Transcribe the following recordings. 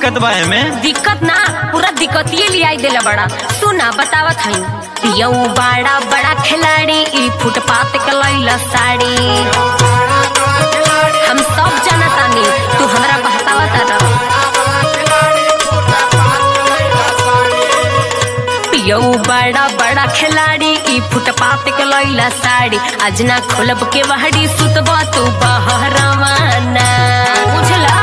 दिक्कत बा एमे दिक्कत ना पूरा दिक्कतिये लियाई देला बड़ा सुना बतावत हई पियऊ बड़ा बड़ा खिलाड़ी ई फुटपाथ के लैला साड़ी हम सब जानतानी तू हमरा बहकावत रह पियऊ बड़ा बड़ा खिलाड़ी ई फुटपाथ के लैला साड़ी आज ना खोलब के वहड़ी सुतबा तू बहरवाना बुझला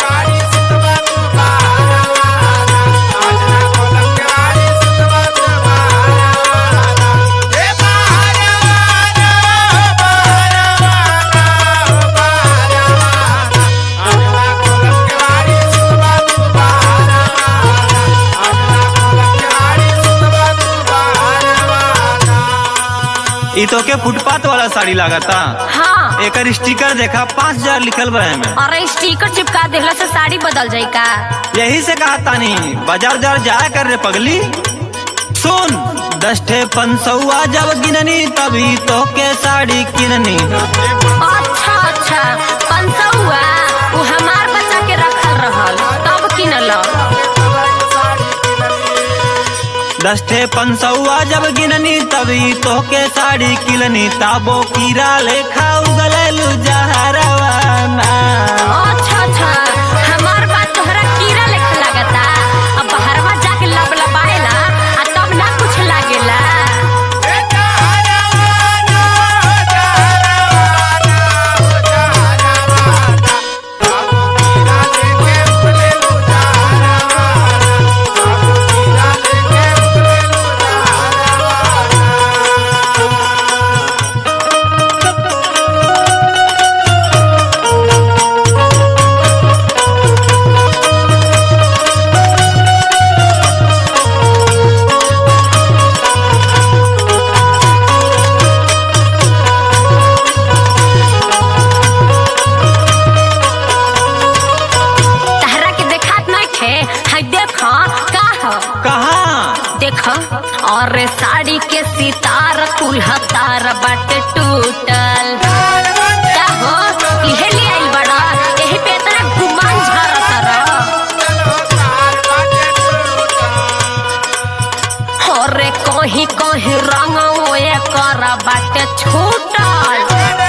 ई तो के फुटपाथ वाला साड़ी लागता हाँ एकर स्टिकर देखा पाँच हजार लिखल बा एमे अरे स्टिकर चिपका देहला से साड़ी बदल जाई का यही से कहा तानी बाजार उजार जाया कर रे पगली सुन दस ठे पंसौआ जब गिननी तभी तो के साड़ी किननी अच्छा अच्छा पंसौआ वो हमार बच्चा के रखल रहल तब किनल दस ठे पंसौआ जब गिननी तभी तो के साड़ी किलनी ताबो कीरा लेखा उगललू जहरवाना अच्छा अच्छा हमार बात तोहरा कीड़ा लेखा लगता अब बाहरवा जाके लब लबाएला आ तब ना कुछ लागेला तहरा के देखात नहीं थे हाय देख का ह कहाँ देख और साड़ी के सितार कुल्हा तार बाटे टूटल का हो इहे ले आइल बड़ा एही पे इतना गुमान झारत रह और कहीं कहीं रंग ओए कर बाटे छूटल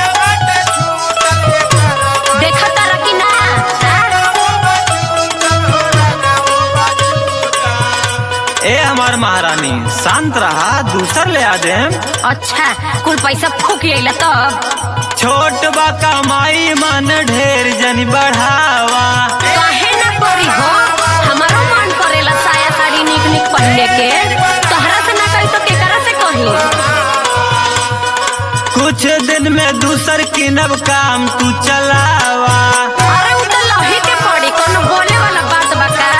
देखत रह कि ना ए हमार महारानी शांत रहा दूसर ले आ दे अच्छा कुल पैसा फूक अइला तब छोट बा कमाई मन ढेर जनी बढ़ावा काहे ना करी हो हमारो मन करेला साया साड़ी निक निक पहने के तोहरा से ना कही तो केकरा से कही कुछ दिन में दूसर किनब काम तू चलावा अरे उ तो लही के पड़ी कोनो बोले वाला बात बा का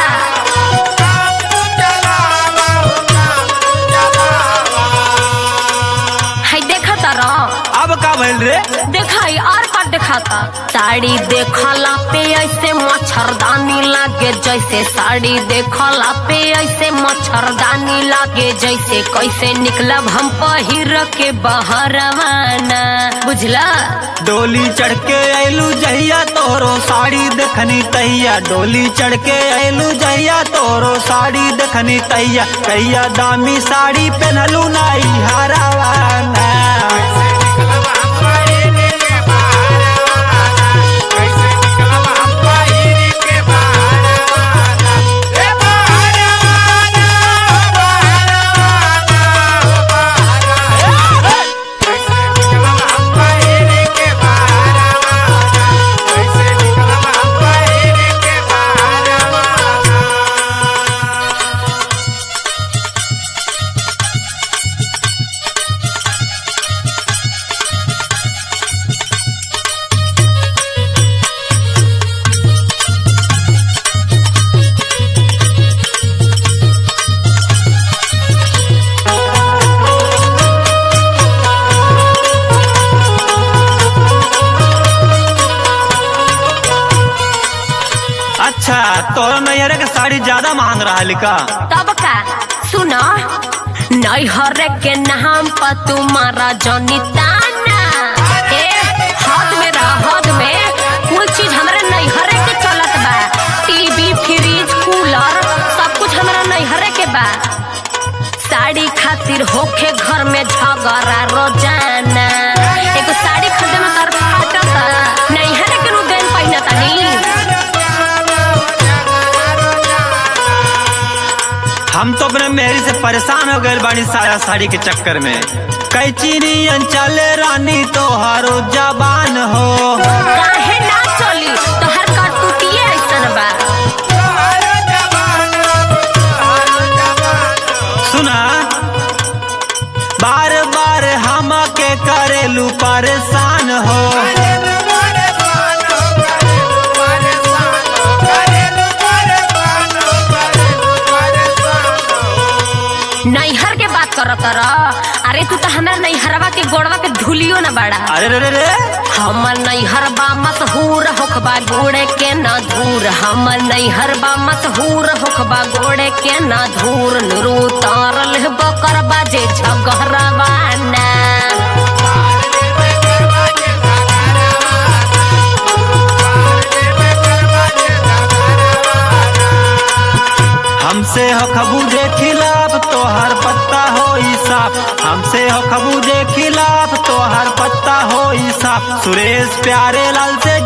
हाय देखा तारा अब का भइल रे देखाई और का दिखाता साड़ी देखला पे ऐसे मच्छरदानी लागे जैसे साड़ी देखला पे ऐसे मच्छरदानी लागे जैसे कैसे निकलब हम पहिर के बहरवाना बुझला डोली चढ़ के आयलू जहिया तोरो साड़ी देखनी तैया डोली चढ़ के आयलू जहिया तोरो साड़ी देखनी तैया कहिया दामी साड़ी पहनलू नाई हरावाना अच्छा तोरा नैहरे के साड़ी ज्यादा महंग रहा लिका तब का सुना नैहर के नाम पर तुम्हारा जनिताना ए हद में रह हद में कुल चीज हमरे नैहरे के चलत बा टीवी फ्रिज बा साड़ी खातिर होखे घर में झगड़ा रोजाना एगो साड़ी खरीदे में तर फाटता नहीं है लेकिन उ देन पहिना तनी हम तो अपने मेहरी से परेशान हो गए बानी साया साड़ी के चक्कर में कैची नियन चले रानी तो हरो जबान हो काहे ना चली तोहर करतुतिये ऐसन बा सुना बार बार हम के करेलू परेशान हो नैहर के बात करत रह अरे तू तो हमरा नैहरवा के गोड़वा के धुलियो न बड़ा अरे रे रे रे हमर नैहर बा मशहूर होखबा गोड़े के न धूर हमर नैहर बा मशहूर होखबा गोड़े के न धूर नुरू तारल बकर बाजे झगहरवा ना हमसे हो खबूजे खिलाफ तो हर पत्ता हो साफ हमसे हो खबूजे खिलाफ तो हर पत्ता हो साफ सुरेश प्यारे लाल से